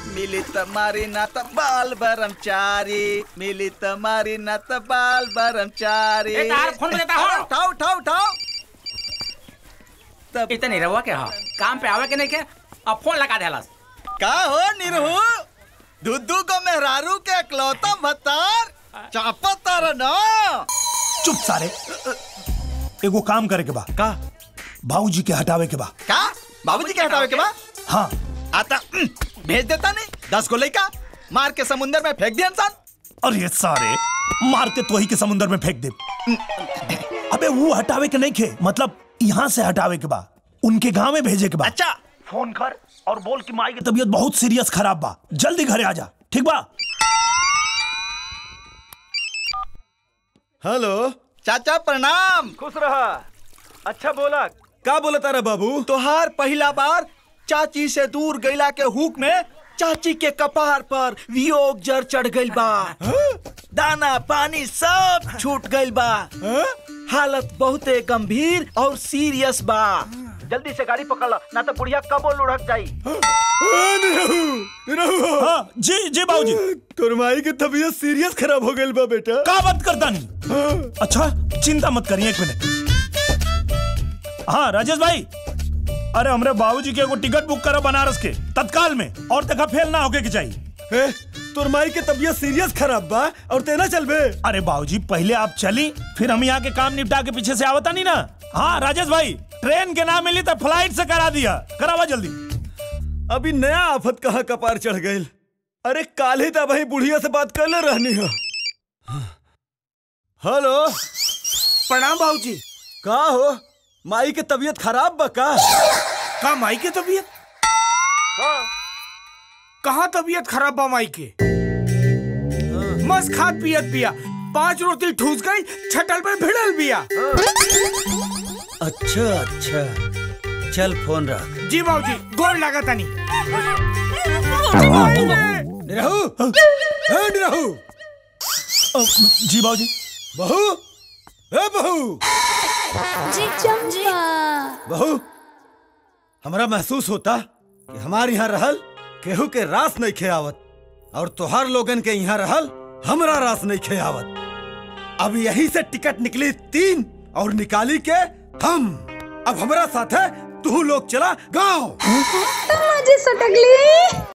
मिली तुम्हारी न त बाल ब्रह्मचारी मिली तुम्हारी न त बाल ब्रह्मचारी ए, तार फोन बजाता हो। उठाओ उठाओ उठाओ तब इतने रहुआ के हो काम पे आवे के नहीं के अब फोन लगा देलस का हो निरहू दुद्दू को मेहरारू के इकलौता भतार चापा तारा ना चुप सारे एगो काम करे के बा का बाबूजी के हटावे के बा का बाबूजी के हटावे के बा हाँ आता उम, भेज देता नहीं दस को लइका मार के समुंदर में फेंक दिया इंसान अरे सारे मार के तोही के समुंदर में फेंक दे अबे वो हटावे के नहीं खे मतलब यहाँ से हटावे के बा उनके गांव में भेजे के बा अच्छा फोन कर और बोल कि माई की तबीयत बहुत सीरियस खराब बा जल्दी घरे आ जा ठीक बा हेलो चाचा प्रणाम खुश रहा अच्छा बोला का बोला तारा बाबू तोहार पहला बार चाची से दूर गईला के हुक में चाची के कपार पर वियोग जर चढ़ गइल बा दाना पानी सब छूट गइल बा हालत बहुते गंभीर और सीरियस बा जल्दी से गाड़ी पकड़ ला ना तो बुढ़िया कबो लुढ़क जाई हाँ जी जी बाबूजी तोर माई की तबीयत सीरियस खराब हो गई बा बेटा का बात करता नहीं अच्छा चिंता मत करिए एक मिनट हाँ राजेश भाई अरे हमरे बाबूजी के एगो टिकट बुक करो बनारस के तत्काल में और तक फेल ना होके के चाहिए ए, तोर माई की तबीयत सीरियस खराब बा और तेना चल बे अरे बाबूजी पहले आप चली फिर हम यहाँ के काम निपटा के पीछे से आवता नहीं ना हाँ राजेश भाई ट्रेन के ना मिली तो फ्लाइट से करा दिया करावा जल्दी अभी नया आफत कहाँ कपार चढ़ गई अरे काल ही तब बुढ़िया से बात कर ले रहनी हो हेलो प्रणाम बाबूजी का हो माई की तबीयत खराब बा का का माई के तबीयत कहाँ तबीयत खराब बा माई के मस्त खात पियत पिया पांच रोटी ठूस गई छटल पे भिड़ल बिया अच्छा अच्छा चल फोन रख जी बाबूजी गोर लगा तनी निरहू ए निरहू अ, जी बाबूजी बहू ए बहू जी चंपा बहू हमरा महसूस होता कि हमारे यहाँ रहल केहू के रास नहीं खेआवत और तोहार लोगन के यहाँ रहल हमरा रास नहीं खेआवत अब यही से टिकट निकली तीन और निकाली के हम अब हमरा साथ है तू लोग चला गांव मजे सटकली